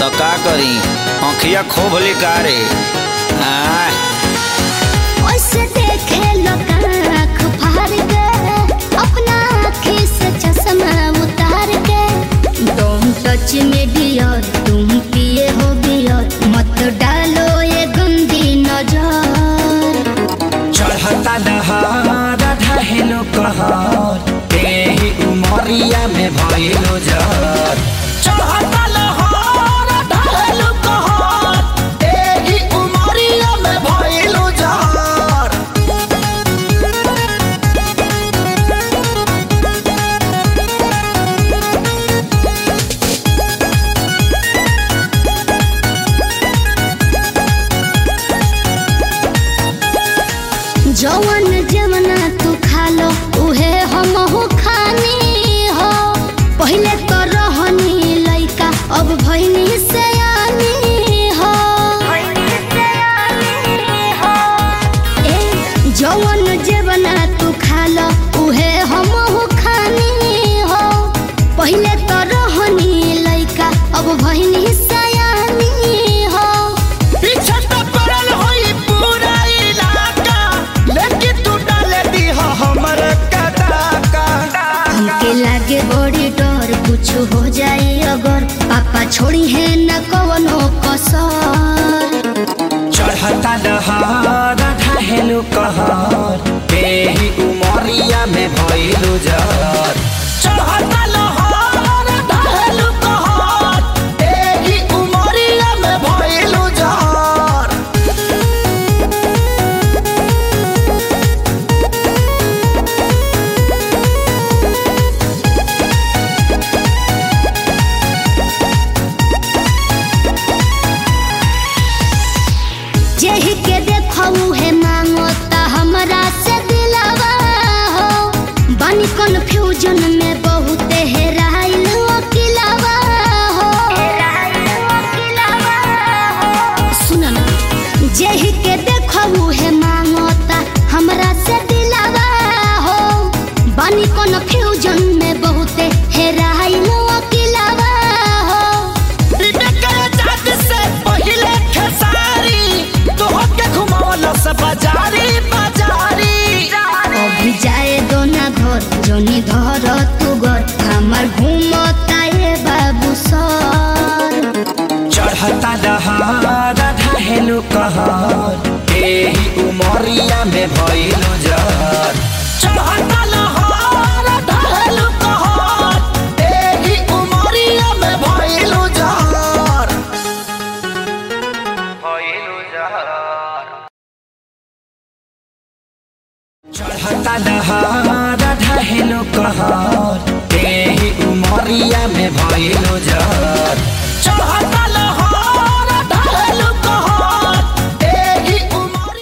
तो का करी आँखिया खोब लिकारे आय ओसे देखे लोग आँख फाड़ के अपना आँखी से चश्मा उतार के तुम टच में डियर तुम पिए हो बियर मत डालो ये गंदी नजर चढ़ता दहार ढहेलो कहर तेही उमरिया में भइलो जर चढ़ता लहर ढहेलो कहर तेही उमरिया में भइलो जर जवन जवना तू खा लो उहे हम हो खानी हो पहले तो रहनी लइका अब भइनी से हो ए जवन जवना तू खा लो उहे हम हो खानी हो पहले तो रहनी लइका अब भइनी से हो पीछे तो पड़ल होई पूरा इलाका लेकिन तू डाले दी हमर कदाका हमके लागे बड़ी डर कुछ हो जाए अगर पापा छोड़ी है न कवनो कसर चढ़ता दहार ढहेलो कहर तेही उमरिया में भइलो जर चढ़ता लहर ढहेलो कहर तेही उमरिया में भइलो जर जेही के देखऊ है मांगो ता हमरा से दिलावा हो बानी कंफ्यूजन में बहुत हेराइल अकिलावा हो सुन ना जेही के देखऊ है मांगो ता हमरा से दिलावा हो बानी कंफ्यूजन में बहुत हेराइल अकिलावा हो बाजारी बाजारी अभी जाए दो ना घर जोनी धर तू घर हमार घूमता ये बाबू सर चढ़ता दहार ढहेलो कहर एही उमरिया में भइलो जर चढ़ता लहर ढहेलो कहर एही उमरिया में भइलो जर भइलो जर चढ़ता दहार ढहेलो कहर एही उमरिया में भइलो जर